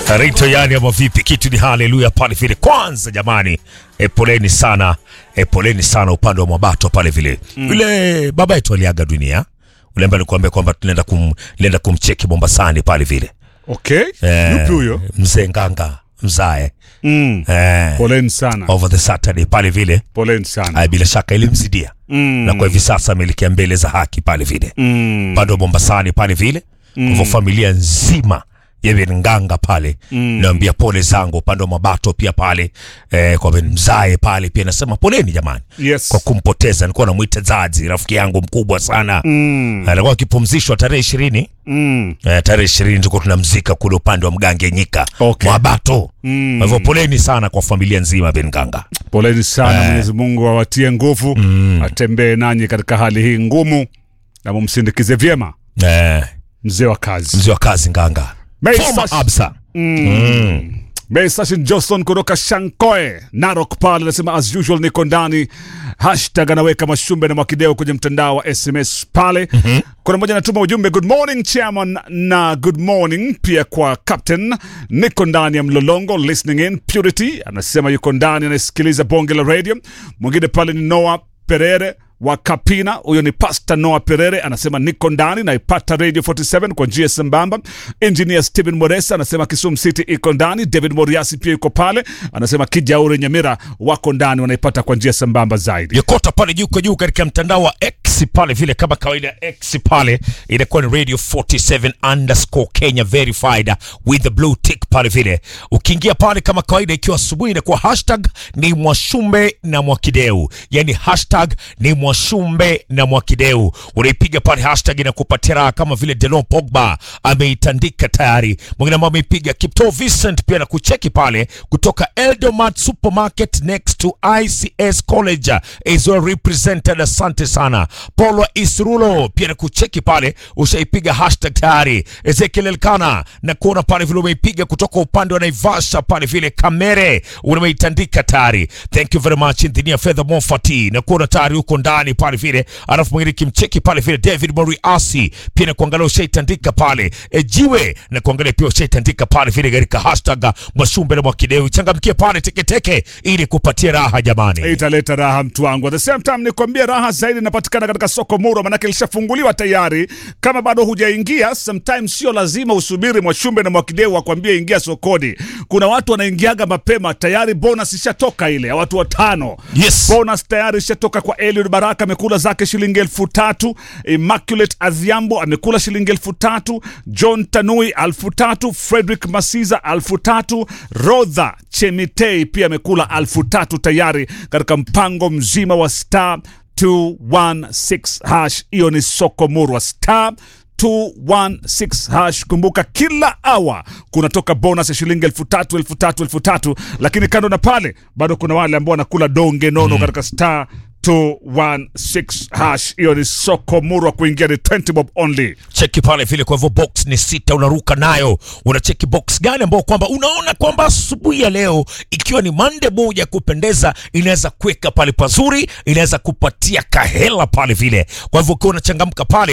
Rito yani ama vipi? Kitu ni haleluya pale vile. Kwanza jamani, e, poleni sana e, poleni sana upande wa Mwabato pale vile. Yule baba yetu aliaga dunia. Ule ambaye alikuambia kwamba tunaenda kum, tunaenda kumcheki Mombasani pale vile. Okay. Eh, Yupi huyo? Mzee Nganga mzae. Mm. Eh, Poleni sana. over the Saturday pale vile. Poleni sana. Ay, bila shaka ilimzidia. Mm. Na kwa hivi sasa ameelekea mbele za haki pale vile. Mm. Upande wa Mombasani pale vile. Kwa hivyo familia nzima ya Ben Nganga pale naambia pole zangu upande wa Mabato pia pale eh, kwa Ben Mzae pale pia nasema poleni jamani Yes. kwa kumpoteza. Nilikuwa namwita Zazi, rafiki yangu mkubwa sana Mm. alikuwa akipumzishwa tarehe ishirini Mm. eh, tarehe ishirini tulikuwa tunamzika kule upande wa Mgange Nyika Okay. Mwabato. Mm. Kwa hivyo poleni sana kwa familia nzima Ben Nganga. Poleni sana. Mwenyezi Mungu awatie nguvu, atembee nanyi katika hali hii ngumu na mumsindikize vyema Eh, mzee wa kazi. mzee wa kazi Nganga May Former Sash- Absa. Sashin Johnson kutoka Shankoe Narok pale anasema as usual niko ndani. Hashtag anaweka mashumbe na mwakideo kwenye mtandao wa SMS pale. Kuna mmoja anatuma ujumbe good morning chairman na good morning pia kwa captain. Niko ndani ya mlolongo listening in Purity anasema yuko ndani anasikiliza bonge la radio. Mwingine pale ni Noah Perere wa Kapina, huyo ni Pastor Noah Perere anasema niko ndani naipata Radio 47 kwa njia sambamba. Engineer Steven Moresa anasema Kisumu City iko ndani. David Moriasi pia yuko pale, anasema Kijauri Nyamira wako ndani, wanaipata kwa njia sambamba zaidi. Yokota pale juu kwa juu katika mtandao wa X pale vile, kama kawaida X pale inakuwa ni radio 47 underscore Kenya verified with the blue tick pale vile. Ukiingia pale kama kawaida, ikiwa asubuhi inakuwa hashtag ni Mwashumbe na Mwakideu, yani hashtag ni Mwashumbe na Mwakideu. Unaipiga pale hashtag inakupatia raha, kama vile Delon Pogba ameitandika tayari. Mwingine ambao ameipiga Kipto Vincent pia na kucheki pale kutoka Eldomat Supermarket next to ICS College is well represented. Asante sana Paulo Isrulo pia na kucheki pale, ushaipiga hashtag tayari. Ezekiel Elkana na kuona pale vile umeipiga kutoka upande wa Naivasha pale vile Kamere umeitandika tayari. Thank you very much Engineer Fedha Mofati na kuona tayari huko ndani pale vile, alafu mwingine kimcheki pale vile David Moriasi pia na kuangalia ushaitandika pale e, jiwe na kuangalia pia ushaitandika pale vile katika hashtag Mwashumbe na Mwakideu. Changamkie pale teketeke ili kupatia raha jamani. Italeta raha mtu wangu. At the same time nikwambia raha zaidi inapatikana katika soko Muro, manake lishafunguliwa tayari. Kama bado hujaingia, sometimes sio lazima usubiri Mwashumbe na Mwakideu wakwambie ingia sokoni. Kuna watu wanaingiaga mapema tayari, bonus ishatoka ile ya watu watano. Yes. Bonus tayari ishatoka kwa Eliud Baraka, amekula zake shilingi elfu tatu. Immaculate Adhiambo amekula shilingi elfu tatu. John Tanui elfu tatu. Frederick Masiza elfu tatu. Rodha Chemitei pia amekula elfu tatu tayari katika mpango mzima wa star 216 hash. Hiyo ni soko murwa star 216 hash. Kumbuka kila awa kunatoka bonus ya shilingi elfu tatu elfu tatu elfu tatu lakini kando na pale bado kuna wale ambao wanakula donge nono katika star 216 hash. Hiyo ni soko murwa, kuingia ni 20 bob only. cheki pale vile. Kwa hivyo box ni sita, unaruka nayo. Unacheki box gani ambao kwamba unaona kwamba asubuhi ya leo ikiwa ni Monday moja ya kupendeza, inaweza kuweka pale pazuri, inaweza kupatia kahela pale vile. Kwa hivyo ukiwa unachangamka pale